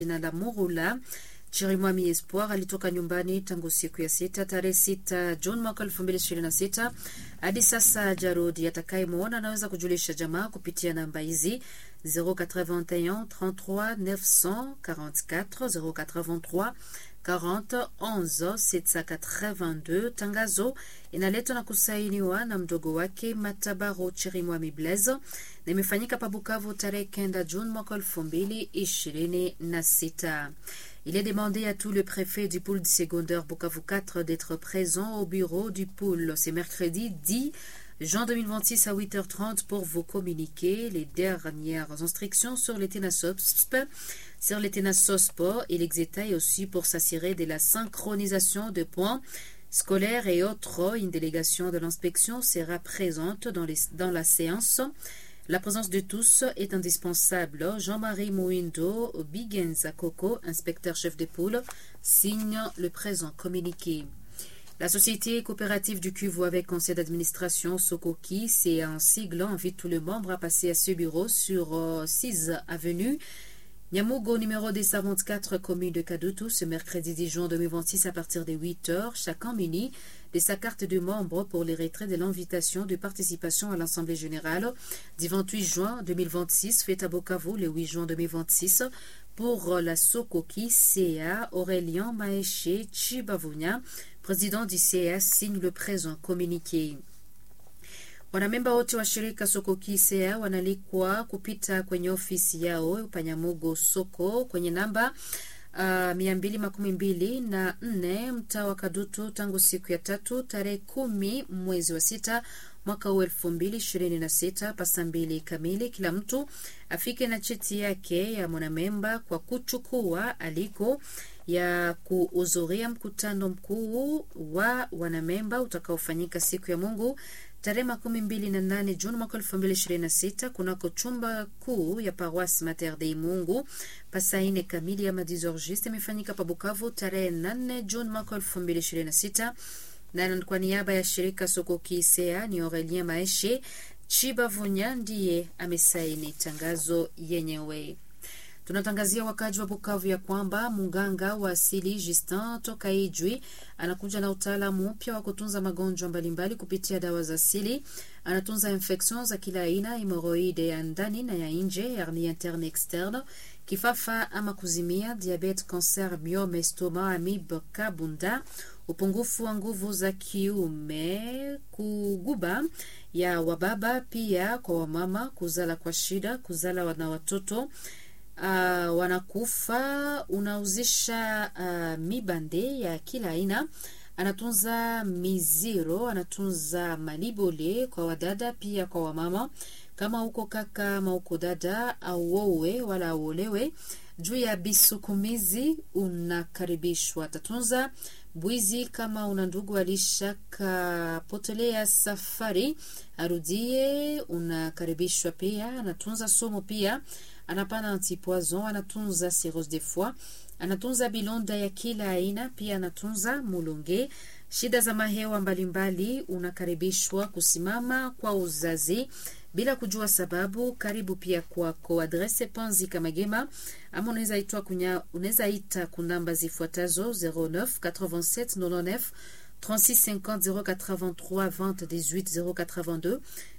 jina la Murula Chirimwami Espoir alitoka nyumbani tangu siku ya sita tarehe sita Juni mwaka elfu mbili ishirini na sita hadi sasa jarudi. Atakayemwona anaweza kujulisha jamaa kupitia namba hizi 081 33 944 083 40 11 782. Tangazo inaletwa na kusainiwa na mdogo wake Matabaro Chirimwami Blaise na imefanyika pa Bukavu tarehe kenda Juni mwaka elfu mbili ishirini na sita. Il est demandé à tout le préfet du pôle secondaire Bukavu 4 d'être présent au bureau du pôle. C'est mercredi 10 juin 2026 à 8h30 pour vous communiquer les dernières instructions sur les TENASOSP, sur les TENASOSP et l'Exeta et aussi pour s'assurer de la synchronisation de points scolaires et autres. Une délégation de l'inspection sera présente dans, les, dans la séance. La présence de tous est indispensable. Jean-Marie Mouindo Bigenza Coco, inspecteur-chef de poule, signe le présent communiqué. La société coopérative du Cuvo avec conseil d'administration Sokoki, c'est un sigle, invite tous les membres à passer à ce bureau sur euh, 6 avenue Nyamugo numéro 224 commune de Kadutu ce mercredi 10 juin 2026 à partir de 8h, chacun muni de sa carte de membre pour les retraits de l'invitation de participation à l'Assemblée générale du 28 juin 2026, faite à Bukavu le 8 juin 2026 pour la Sokoki CA Aurélien Maeshe Chibavunya, président du CA, signe le présent communiqué. Wanamemba wote wa shirika Sokoki CA wanalikwa kupita kwenye ofisi yao Panyamugo soko kwenye namba uh, mia mbili makumi mbili na nne mtaa wa Kadutu tangu siku ya tatu tarehe kumi mwezi wa sita mwaka huu elfu mbili ishirini na sita pasa mbili kamili. Kila mtu afike na cheti yake ya mwanamemba kwa kuchukua aliko ya kuhudhuria mkutano mkuu wa wanamemba utakaofanyika siku ya Mungu tarehe makumi mbili na nane Juni mwaka elfu mbili ishirini na sita kunako chumba kuu ya paroisse Mater Dei Mungu pasaine kamili ya madizorgiste imefanyika pa Bukavu tarehe nane Juni mwaka elfu mbili ishirini na sita na kwa niaba ya shirika Sokoki Isea ni Aurelien Maeshe Chibavunya ndiye amesaini tangazo yenyewe. Tunatangazia wakaji wa Bukavu ya kwamba munganga wa asili Justin toka Ijwi anakuja na utaalamu mpya wa kutunza magonjwa mbalimbali kupitia dawa za asili. Anatunza infection za kila aina, hemoroide ya ndani na ya nje, hernie interne externe, kifafa ama kuzimia, diabete, cancer, myome, estoma, amib, kabunda, upungufu wa nguvu za kiume, kuguba ya wababa, pia kwa wamama, kuzala kwa shida, kuzala na watoto Uh, wanakufa unauzisha uh, mibande ya kila aina. Anatunza miziro, anatunza malibole kwa wadada pia kwa wamama. Kama uko kaka ama uko dada, auowe wala auolewe, juu ya bisukumizi unakaribishwa. Atatunza bwizi. Kama una ndugu alishakapotelea safari, arudie, unakaribishwa pia. Anatunza somo pia anapana antipoison, anatunza cirrhose de foie, anatunza bilonda ya kila aina, pia anatunza mulonge. Shida za mahewa mbalimbali, unakaribishwa kusimama kwa uzazi bila kujua sababu. Karibu pia kwako. Adrese Panzi Kamagema, ama unaweza itwa kunya, unaweza ita kunamba zifuatazo 09 87 99 36 50 083 20 18 082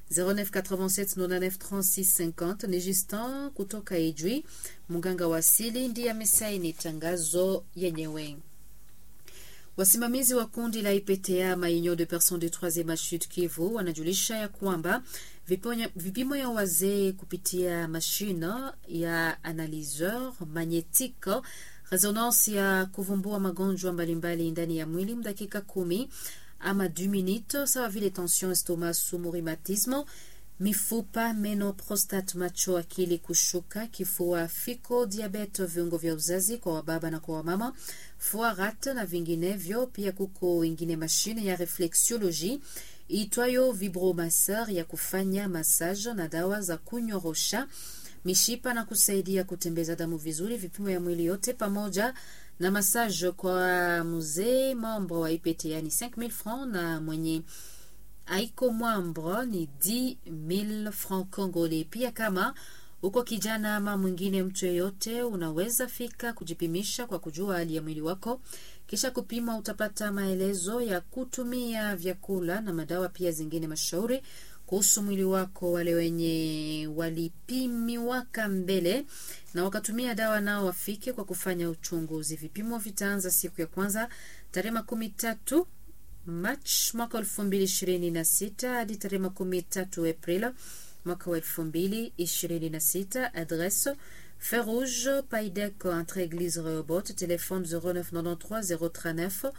0987993650 ni Justin kutoka Ijwi, mganga wa asili ndiye amesaini tangazo yenyewe. Wasimamizi wa kundi la IPTA Maunion de Personnes de Troisieme Age Sud Kivu wanajulisha ya kwamba vipimo ya wazee kupitia mashine ya analyseur magnetique resonance ya kuvumbua magonjwa mbalimbali ndani ya mwili mdakika kumi ama du minute sawa vile tension, estomac, sumu, rhumatisme, mifupa, meno, prostate, macho, akili kushuka, kifua, fiko, diabete, viungo vya uzazi kwa wababa na kwa wamama, foie, rate na vinginevyo. Pia kuko ingine mashine ya reflexiology itwayo vibromasseur ya kufanya massage na dawa za kunyorosha mishipa na kusaidia kutembeza damu vizuri, vipimo ya mwili yote pamoja na massage kwa mzee membre wa IPT yani 5000 francs na mwenye aiko mwambre ni 10000 francs congolais. Pia kama Uko kijana ama mwingine, mtu yeyote, unaweza fika kujipimisha kwa kujua hali ya mwili wako. Kisha kupima, utapata maelezo ya kutumia vyakula na madawa, pia zingine mashauri kuhusu mwili wako. Wale wenye walipimiwaka mbele na wakatumia dawa nao wafike kwa kufanya uchunguzi. Vipimo vitaanza siku ya kwanza tarehe makumi tatu Machi mwaka wa elfu mbili ishirini na sita hadi tarehe makumi tatu Aprili mwaka wa elfu mbili ishirini na sita. Adresse Feu Rouge Paidec entre Église Rehoboth, téléphone 0993 039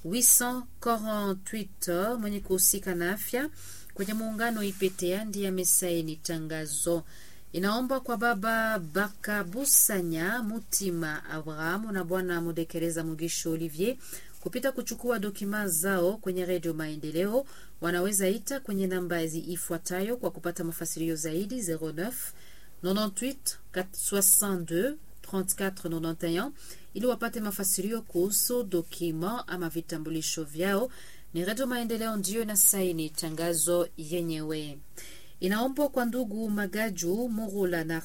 848. Mwenye kuhusika na afya kwenye muungano IPTA ndiye amesaini tangazo. Inaomba kwa baba Bakabusanya Mutima Abrahamu na bwana Mudekereza Mugisho Olivier kupita kuchukua dokima zao kwenye redio Maendeleo. Wanaweza ita kwenye namba ifuatayo kwa kupata mafasirio zaidi 09 98 62 34 91 ili wapate mafasirio kuhusu dokima ama vitambulisho vyao. Ni redio Maendeleo ndiyo na saini tangazo yenyewe. Inaombwa kwa ndugu Magaju Murula na